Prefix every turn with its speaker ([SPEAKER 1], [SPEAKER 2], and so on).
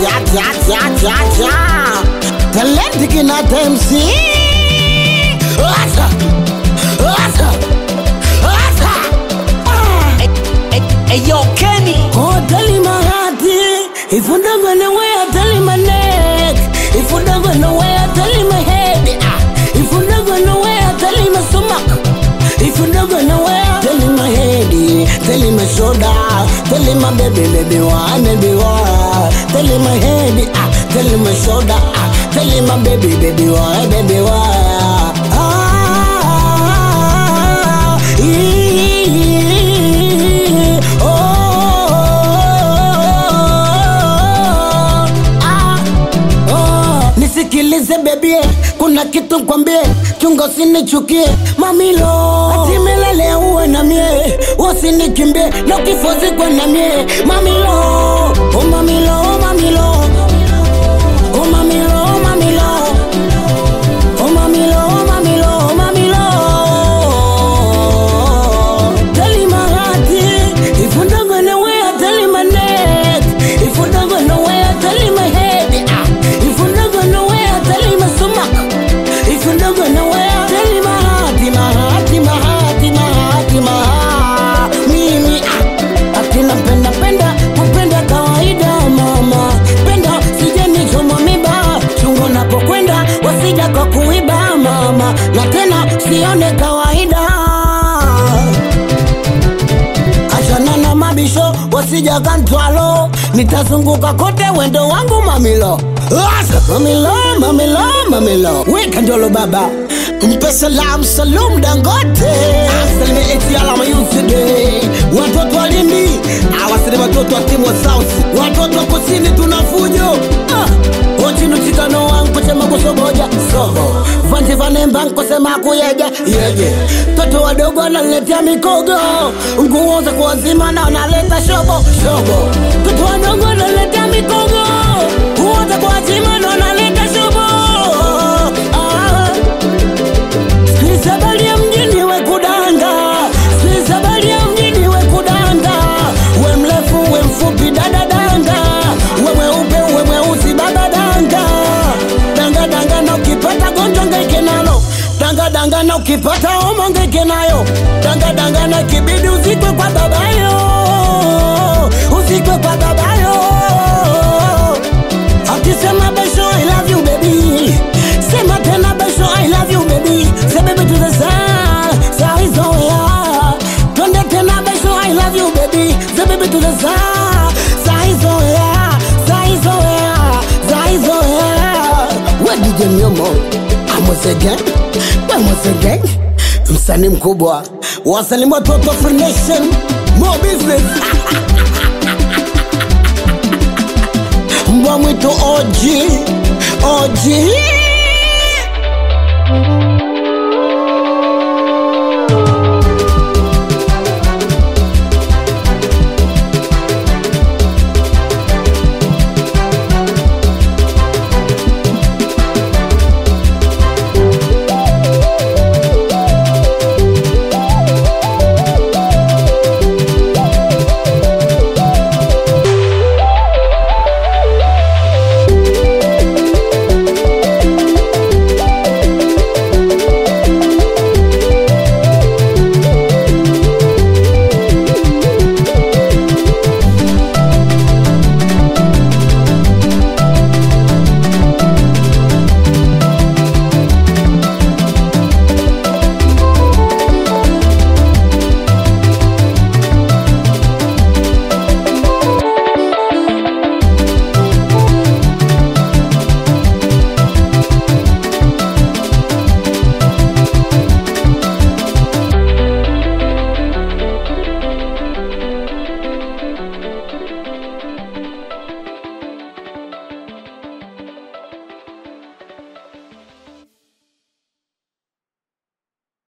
[SPEAKER 1] acha acha acha acha acha talenti kinata MC acha acha acha ah.
[SPEAKER 2] Eyo Kenny
[SPEAKER 1] Oh, tell him my heart, if you don't go nowhere, tell him my neck. If you don't go nowhere, tell him my head. Ah. If you don't go nowhere, tell him my stomach. If you don't go nowhere, tell him my head. Tell him my shoulder. Tell him my baby, baby, why, baby, why. Tell him my head. Ah. Tell him my shoulder. Ah. Tell him my baby, baby, why, baby, why. Ah, ee, oh, ah, oh. Nisikilize bebie, kuna kitu kwambie, chunga usinichukie mamilo, atimelele uwe na mie, usinikimbie na kifozi kwa na mie mamilo, oh mamilo, oh mamilo, oh mamilo, oh mamilo. Oh mamilo, oh mamilo, oh mamilo. Tell him my heart, if you don't go nowhere, tell him my neck. If you don't go nowhere, tell him my head. Ah, if you don't go nowhere, tell him my stomach. If you don't go nowhere, tell him my heart, my heart, my heart, my heart, my heart. Mimi ah, akina penda penda, kupenda kawaida mama. Penda sije nichomwa miba, chungu napokwenda wasija kwa kuiba mama, na tena sione kawaida achana na mabisho wasija kantwalo nitazunguka kote wendo wangu mamilo Asa, mamilo mamilo mamilo weka njolo baba mpe salam salum dangote asalime eti alama yuside watoto walindi awasili watoto wa timu wa south watoto wa kusini tuna fujo ah. ochinu chikano wangu chema kusoboja sobo vanti vanemba nkosema kuyeja yeje toto wadogo wanaletea mikogo nguo za kuwazima na wanaleta shobo shobo toto wadogo wanaletea mikogo nguo za kuwazima na wanaleta shobo ah. Sikiza habari ya mjini we kudanga, sikiza habari ya mjini we kudanga, we mrefu we mfupi dada danga, we mweupe we mweusi baba danga, danga danga na ukipata gonjwa ngaike nalo, danga danga na ukipata homa ngaike nayo, danga danga na kibidi uzikwe kwa babayo, uzikwe kwa babayo akisema besho I love you baby sema tena besho I love you baby say baby to the sun saizoea twende tena besho I love you baby say baby to the sun saizoea saizoea saizoea we DJ Myomo amosege we mosege msanii mkubwa wasalimu watoto Free Nation more business mbwa mwitu OG OG